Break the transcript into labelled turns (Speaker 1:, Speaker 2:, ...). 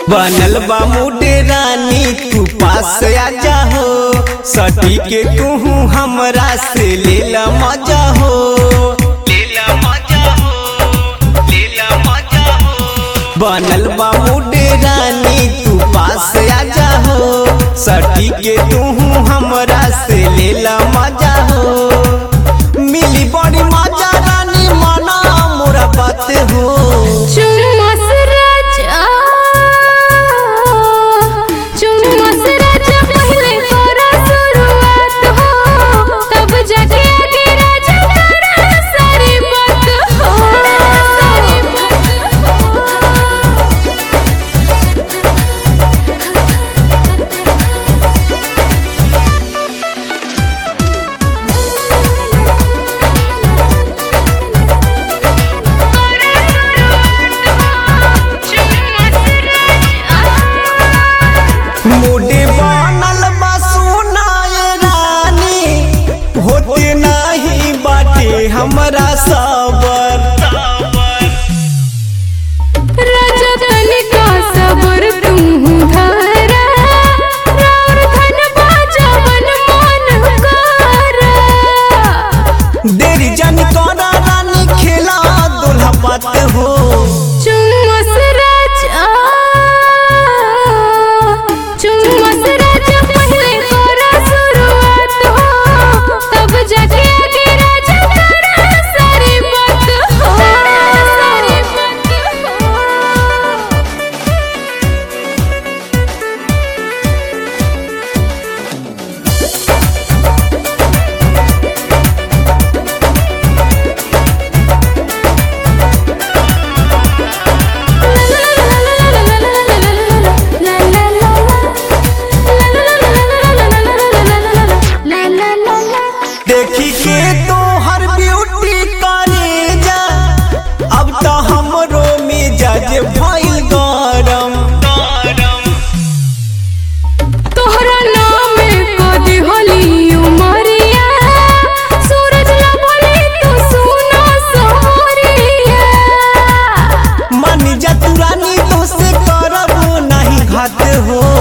Speaker 1: बनल बा मुडे रानी तू पास आजा हो सटी के तू हमरा से लेला मजा हो लेला मजा हो लेला मजा हो बनल बा मुडे रानी तू पास आजा हो सटी के तू हमरा से लेला मजा हो मिली बड़ी मजा रानी मना मोरा बात हो
Speaker 2: चुम्मस राजा चुम्मस राजा पहले करा शुरुआत हो तब जाके आगे राजा करा सारी बात हो सारी बात हो
Speaker 1: मुडे बनल बा सुनाए रानी होते नहीं बाटे हमरा सबर
Speaker 2: राजा तनिका सबर तुम धारा राउर धन बाजवन मन करा
Speaker 1: देरी जन करा रानी खेला दुल्हा बात हो
Speaker 2: चुम्मस राजा चुम्मस राजा पहले करा शुरुआत हो तब जाके आगे राजा करा सारी बात हो सारी बात हो
Speaker 1: देखी के तो हर ब्यूटी करे जा अब तो हमरो मिजाज भइल गरम
Speaker 2: तोहरा नाम कदी होली उमरिया सूरज ना बोले तू सुनो सोहरिया
Speaker 1: मानी जा तू रानी तो से करब नहीं घात हो